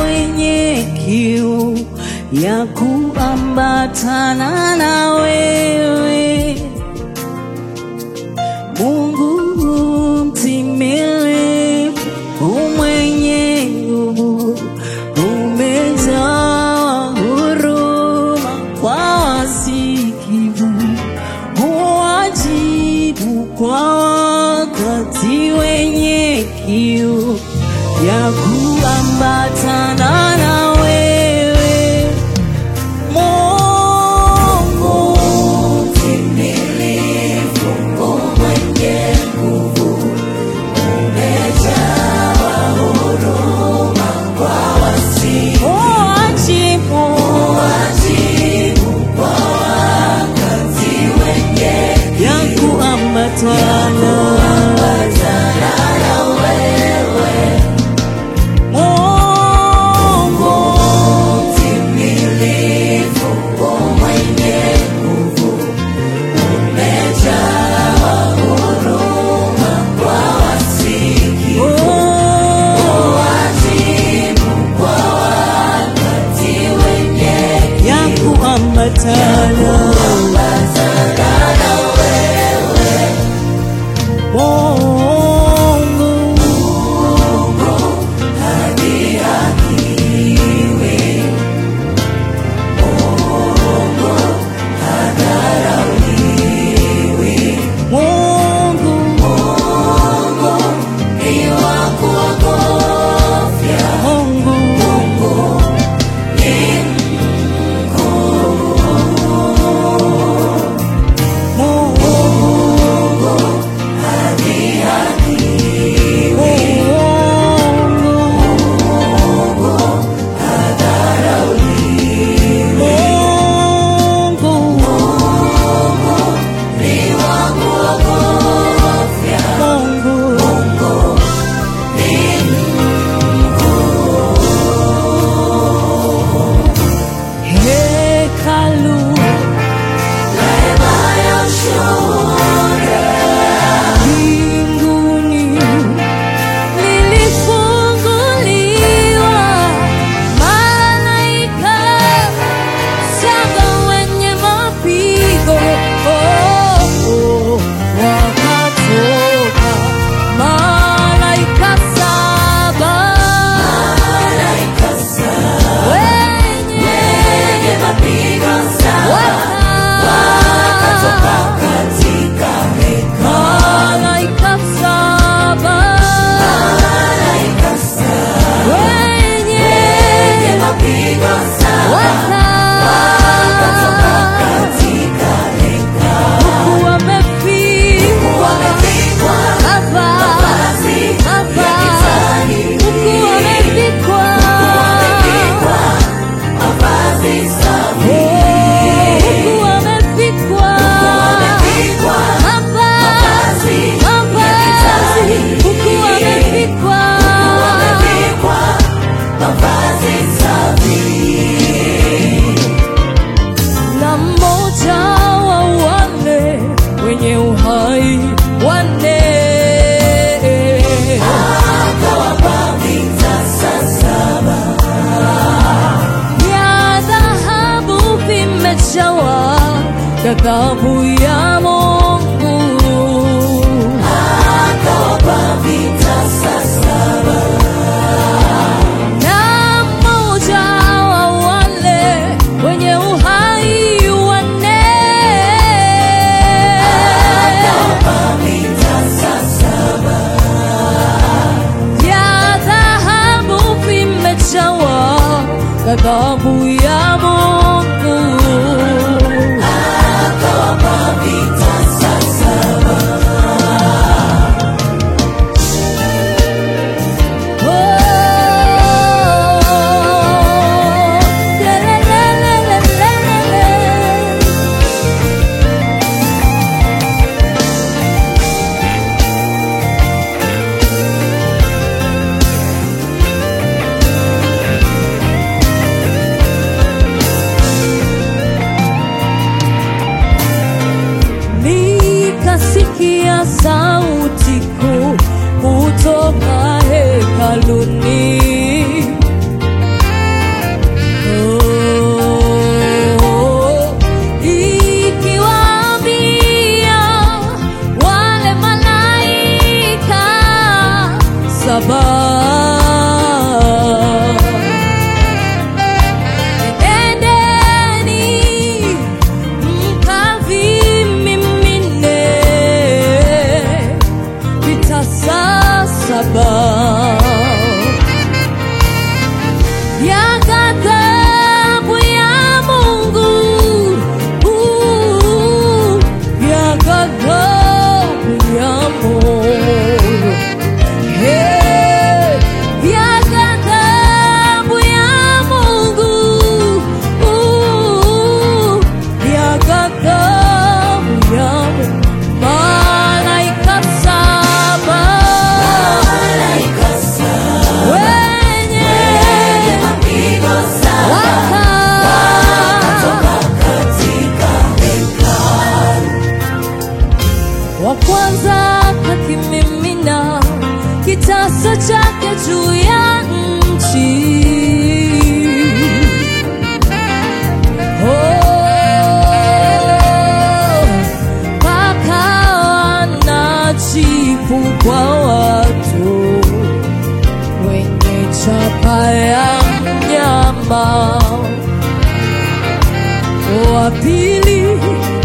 wenye kiu ya kuambatana na wewe Mungu mtimilifu, umwenye nguvu, umejaa huruma kwa wasikivu, huwajibu kwa wakati wenye kiu ya kuambatana na wewe Mungu mtimilifu, umwenye nguvu, umejawa huruma kwa wasifu, huwajibu kwa wakati wenye ya kuambatana Mungu mtimilifu, mwenye nguvu, umejawa huruma kwa wasikivu, huwajibu kwa wakati wenye ya kuambatana Mungu Mungu ni wa kuogofya. Mungu ni Mungu Hekalu mbinguni lilifunguliwa, malaika saba wenye mapigo oh, oh, wakatoka malaika saba wenye mapigo wakatoka malaika saba wenye mapigo huku wamepigwa mavazi mavazi huku wamepigwa huku wamepigwa mavazi mavazi huku wamepigwa na mmoja wa wale wenye uhai wanne vya dhahabu vimejawa ghadhabu ya Mungu na mmoja wa wale wenye uhai wanne vya dhahabu vimejawa ghadhabu ya Mungu akazama, wa pili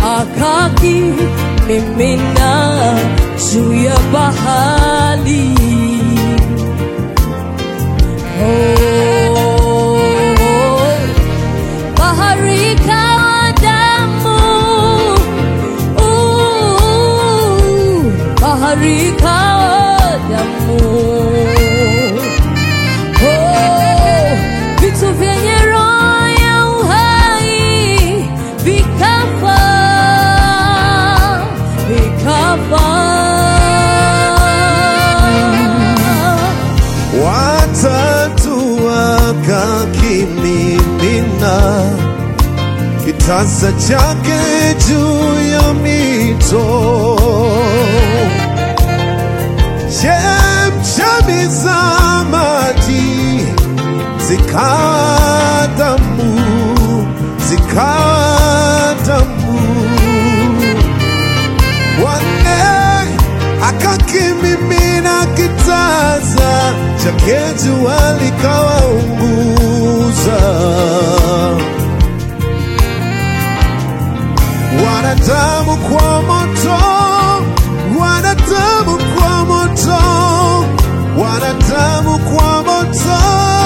akakimimina juu ya bahari. Oh, bahari ikawa damu, Uh, bahari ikawa damu. Oh, vitu vyenye roho ya uhai vikafa, vikafa. watatu wakakimimina kitasa chake juu ya mito chemchemi za maji zikawa damu zikawa damu wanne akakimimina kitasa chake jua likawaunguza wanadamu kwa moto wanadamu kwa moto wanadamu kwa moto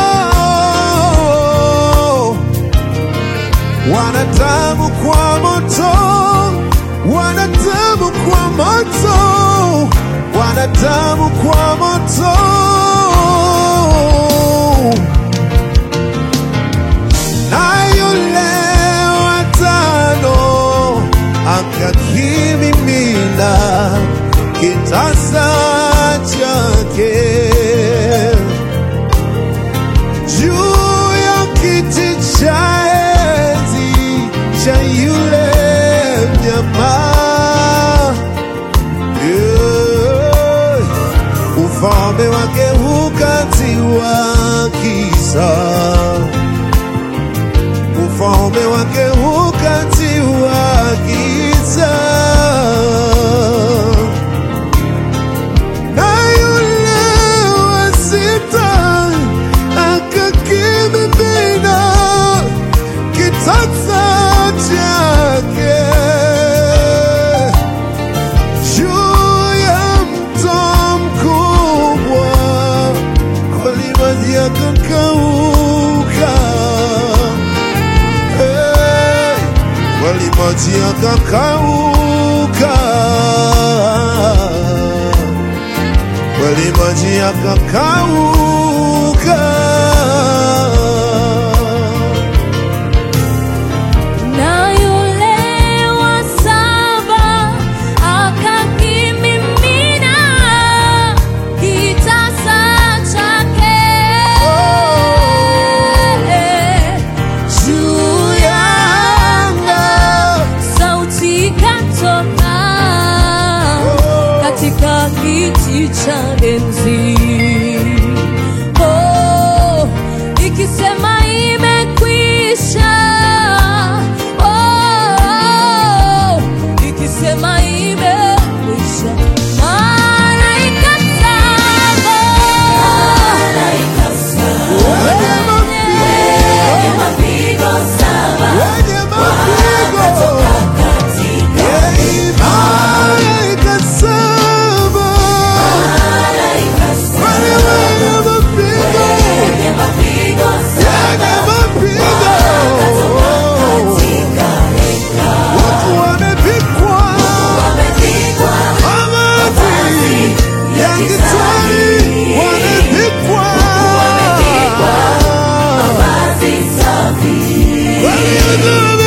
wanadamu kwa moto wanadamu kwa moto wanadamu kwa moto na yule watano akakimimina kitasa chake juu ya kiti cha enzi cha yule mnyama Yeah. ufalme wake hukatiwa kisa ufalme wake hukatiwa giza na yule wa sita akakimimina kitasa chake juu ya mto mkubwa kweli maji yakakauka Hey, kweli maji yakakauka kweli maji yakakauka Na yule wa saba akakimimina kitasa chake juu ya anga, sauti ikatoka katika kiti cha enzi oh, ikisema imekwisha oh, ikisema imekwisha malaika saba wenye mapigo wenye mapigo Hey, malaika saba wale wenye mapigo yenye mapigo watu wamepikwa mavazi ya kitani wamepikwa waliokuwa